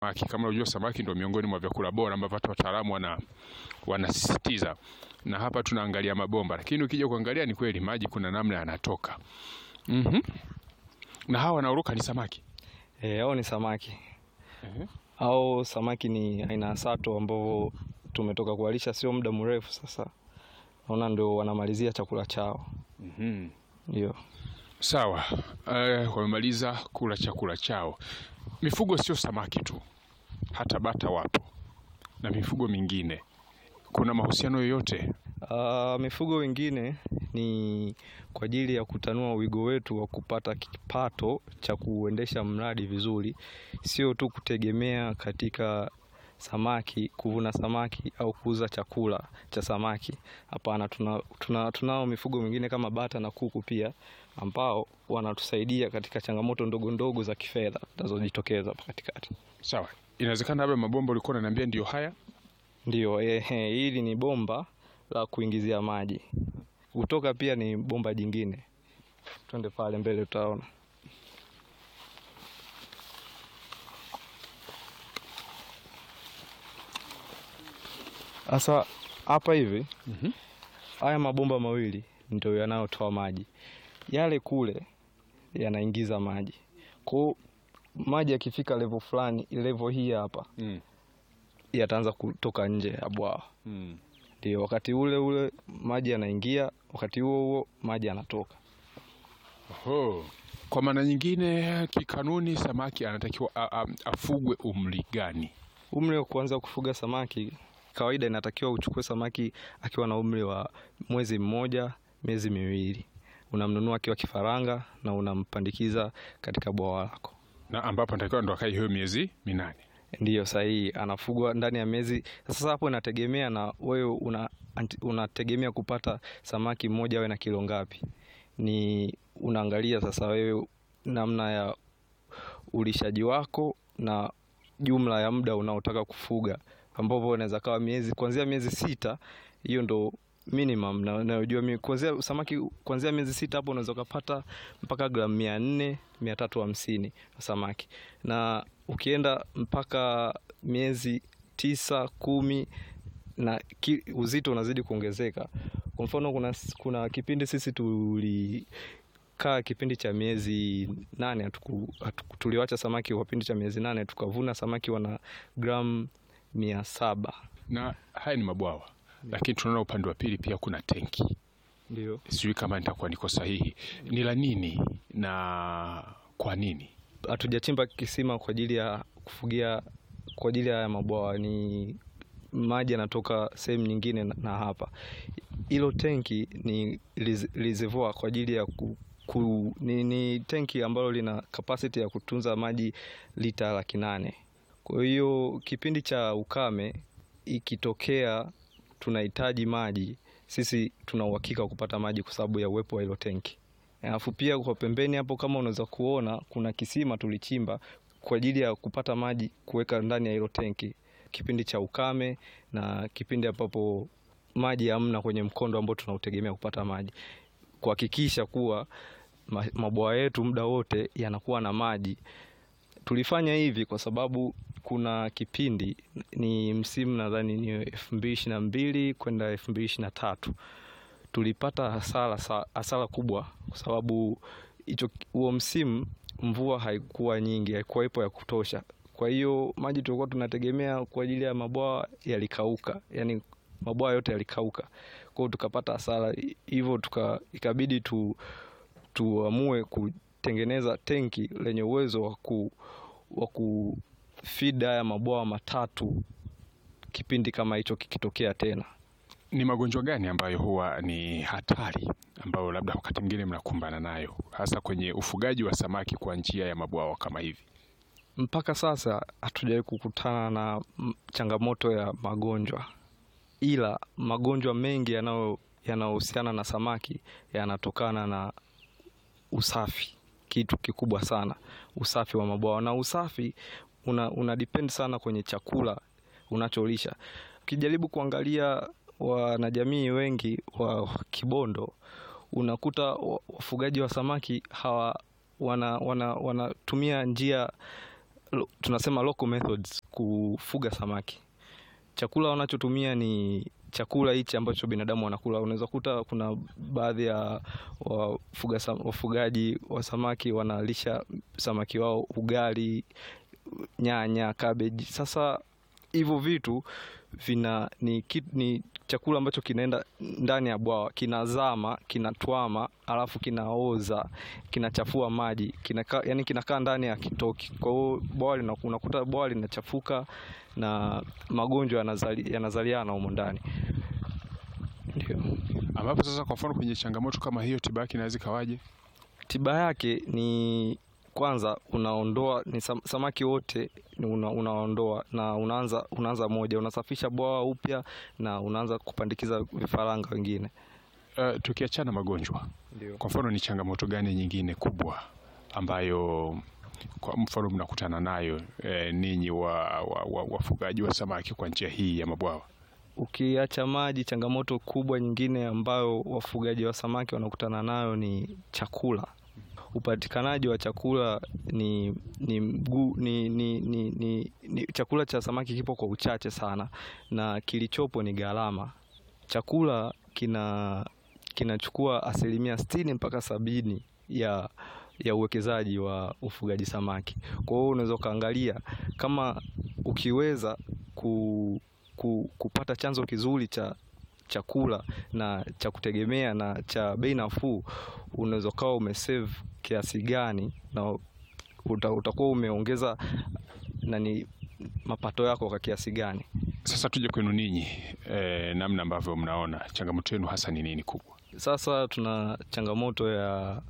samaki. Kama unajua samaki ndio miongoni mwa vyakula bora ambavyo hata wataalamu wana wanasisitiza, na hapa tunaangalia mabomba, lakini ukija kuangalia ni kweli maji kuna namna yanatoka. Mhm. Na hawa wanaoruka ni samaki. Eh, hao ni samaki Ehe. au samaki ni aina ya sato ambao tumetoka kuwalisha sio muda mrefu sasa, naona ndio wanamalizia chakula chao. Mhm. Ndio Sawa. Eh, wamemaliza kula chakula chao. Mifugo sio samaki tu, hata bata wapo na mifugo mingine. Kuna mahusiano yoyote? Ah, mifugo wengine ni kwa ajili ya kutanua wigo wetu wa kupata kipato cha kuendesha mradi vizuri, sio tu kutegemea katika samaki, kuvuna samaki au kuuza chakula cha samaki. Hapana, tuna, tuna, tunao mifugo mingine kama bata na kuku pia ambao wanatusaidia katika changamoto ndogo ndogo za kifedha zinazojitokeza hapa katikati. Sawa. Inawezekana labda mabomba ulikuwa unaniambia ndio haya? Ndio, ehe, hili ni bomba la kuingizia maji. Kutoka pia ni bomba jingine. Twende pale mbele utaona. Sasa hapa hivi Mhm. haya mabomba mawili ndio yanayotoa maji, yale kule yanaingiza maji. Kwa hiyo maji yakifika level fulani, level hii hapa Mm. yataanza kutoka nje ya bwawa. Mm. Ndio wakati ule ule maji yanaingia, wakati huo huo maji yanatoka. Oho. Kwa maana nyingine, kikanuni samaki anatakiwa a- a- afugwe umri gani? Umri wa kuanza kufuga samaki, kawaida inatakiwa uchukue samaki akiwa na umri wa mwezi mmoja, miezi miwili. Unamnunua akiwa kifaranga na unampandikiza katika bwawa lako. Na ambapo anatakiwa ndo akae hiyo miezi minane. Ndiyo sahihi, anafugwa ndani ya miezi. Sasa hapo inategemea na wewe una, anti- unategemea kupata samaki mmoja awe na kilo ngapi. Ni unaangalia sasa wewe namna ya ulishaji wako na jumla ya muda unaotaka kufuga, ambapo unaweza kawa miezi kuanzia miezi sita, hiyo ndo minimum na unayojua mimi kuanzia samaki kuanzia miezi sita hapo unaweza ukapata mpaka gramu mia nne mia tatu hamsini samaki, na ukienda mpaka miezi tisa kumi na ki, uzito unazidi kuongezeka. Kwa mfano kuna, kuna kipindi sisi tulikaa kipindi cha miezi nane hatuku, hatuku, tuliwacha samaki kwa kipindi cha miezi nane tukavuna samaki wana gramu mia saba Na haya ni mabwawa, lakini tunaona upande wa pili pia kuna tenki. ndio. Sijui kama nitakuwa niko sahihi. Ni la nini na kwa nini? Hatujachimba kisima kwa ajili ya kufugia kwa ajili ya haya mabwawa, ni maji yanatoka sehemu nyingine na, na hapa hilo tenki ni res- reservoir kwa ajili ya ku, ku, ni, ni tenki ambalo lina capacity ya kutunza maji lita laki nane. Kwa hiyo kipindi cha ukame ikitokea tunahitaji maji, sisi tuna uhakika wa kupata maji kwa sababu ya uwepo wa hilo tenki. Alafu pia kwa pembeni hapo, kama unaweza kuona, kuna kisima tulichimba kwa ajili ya kupata maji kuweka ndani ya hilo tenki kipindi cha ukame na kipindi ambapo maji hamna kwenye mkondo ambao tunautegemea kupata maji, kuhakikisha kuwa ma- mabwawa yetu muda wote yanakuwa na maji. Tulifanya hivi kwa sababu kuna kipindi ni msimu nadhani ni elfu mbili ishirini na mbili kwenda elfu mbili ishirini na tatu tulipata hasara sa- hasara kubwa kwa sababu hicho huo msimu mvua haikuwa nyingi, haikuwepo ya kutosha. Kwa hiyo maji tulikuwa tunategemea kwa ajili ya mabwawa yalikauka, yani mabwawa yote yalikauka. Kwa hiyo tukapata hasara, hivyo tuka ikabidi tu tuamue kutengeneza tenki lenye uwezo wa ku wa kufida haya mabwawa matatu kipindi kama hicho kikitokea tena. Ni magonjwa gani ambayo huwa ni hatari ambayo labda wakati mwingine mnakumbana nayo hasa kwenye ufugaji wa samaki kwa njia ya mabwawa kama hivi? Mpaka sasa hatujawahi kukutana na mm, changamoto ya magonjwa, ila magonjwa mengi yanayo yanayohusiana na samaki yanatokana na usafi, kitu kikubwa sana, usafi wa mabwawa. Na usafi una, una depend sana kwenye chakula unacholisha. Ukijaribu kuangalia wanajamii wengi wa Kibondo unakuta wa- wafugaji wa samaki hawa wana, wana, wanatumia njia lo- tunasema local methods kufuga samaki. Chakula wanachotumia ni chakula hichi ambacho binadamu wanakula. Unaweza kuta kuna baadhi ya wafuga sam- wafugaji wa samaki wanalisha samaki wao ugali, nyanya, cabbage. Sasa hivyo vitu vina ni, ki- ni chakula ambacho kinaenda ndani ya bwawa kinazama kinatwama alafu kinaoza kinachafua maji kinakaa yani kinakaa ndani ya kitoki kwa hiyo bwawa lina- unakuta bwawa linachafuka na magonjwa yanazali, yanazaliana humo ndani ndio Ambapo sasa kwa mfano kwenye changamoto kama hiyo tiba yake inaweza ikawaje? tiba yake ni kwanza unaondoa ni sam, samaki wote ni una, unaondoa na unaanza unaanza moja unasafisha bwawa upya na unaanza kupandikiza vifaranga wengine Uh, tukiachana magonjwa, ndio kwa mfano ni changamoto gani nyingine kubwa ambayo kwa mfano mnakutana nayo eh, ninyi wa, wa, wa, wafugaji wa samaki kwa njia hii ya mabwawa? Ukiacha maji, changamoto kubwa nyingine ambayo wafugaji wa samaki wanakutana nayo ni chakula. Upatikanaji wa chakula ni, ni, mgu, ni, ni, ni, ni, ni chakula cha samaki kipo kwa uchache sana, na kilichopo ni gharama. Chakula kina kinachukua asilimia sitini mpaka sabini ya ya uwekezaji wa ufugaji samaki. Kwa hiyo unaweza ukaangalia kama ukiweza ku, ku, kupata chanzo kizuri cha chakula na cha kutegemea na cha bei nafuu, unaweza ukawa umesave kiasi gani na uta, utakuwa umeongeza nani mapato yako kwa kiasi gani. Sasa tuje kwenu ninyi eh, namna ambavyo mnaona changamoto yenu hasa ni nini kubwa? Sasa tuna changamoto ya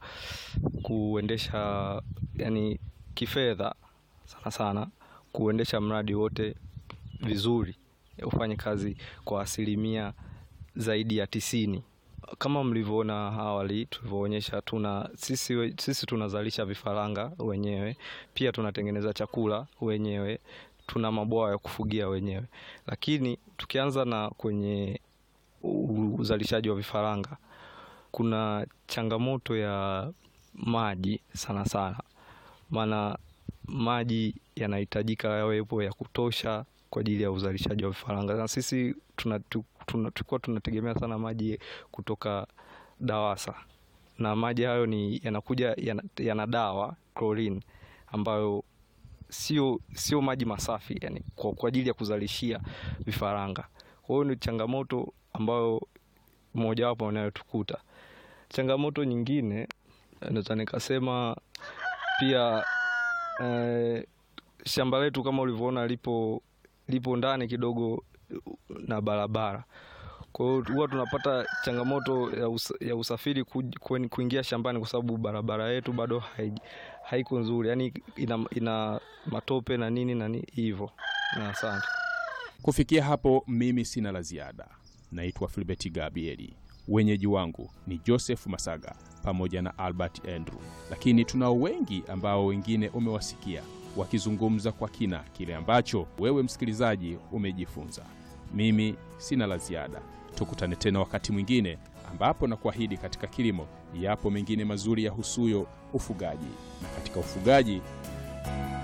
kuendesha yani kifedha sana sana, kuendesha mradi wote vizuri, ufanye kazi kwa asilimia zaidi ya tisini. Kama mlivyoona awali tulivyoonyesha, tuna sisi, we- sisi tunazalisha vifaranga wenyewe, pia tunatengeneza chakula wenyewe, tuna mabwawa ya kufugia wenyewe, lakini tukianza na kwenye u- uzalishaji wa vifaranga kuna changamoto ya maji sana sana, maana maji yanahitajika yawepo ya kutosha kwa ajili ya uzalishaji wa vifaranga, na sisi tuna, tu- tuna, tulikuwa tunategemea sana maji kutoka DAWASA na maji hayo ni yanakuja yana, yana dawa chlorine ambayo sio sio maji masafi yani kwa, kwa ajili ya kuzalishia vifaranga. Kwa hiyo ni changamoto ambayo mojawapo inayotukuta. Changamoto nyingine naweza nikasema pia eh, shamba letu kama ulivyoona lipo lipo ndani kidogo na barabara. Kwa hiyo huwa tunapata changamoto ya, us, ya usafiri ku, kuen- kuingia shambani kwa sababu barabara yetu bado hai, haiko nzuri, yaani ina, ina matope na nini na ni- hivyo. Na asante. Kufikia hapo, mimi sina la ziada. Naitwa Filbert Gabrieli, wenyeji wangu ni Joseph Masaga pamoja na Albert Andrew, lakini tunao wengi ambao wengine umewasikia wakizungumza kwa kina kile ambacho wewe msikilizaji umejifunza. Mimi sina la ziada, tukutane tena wakati mwingine ambapo na kuahidi katika kilimo yapo mengine mazuri ya husuyo ufugaji, na katika ufugaji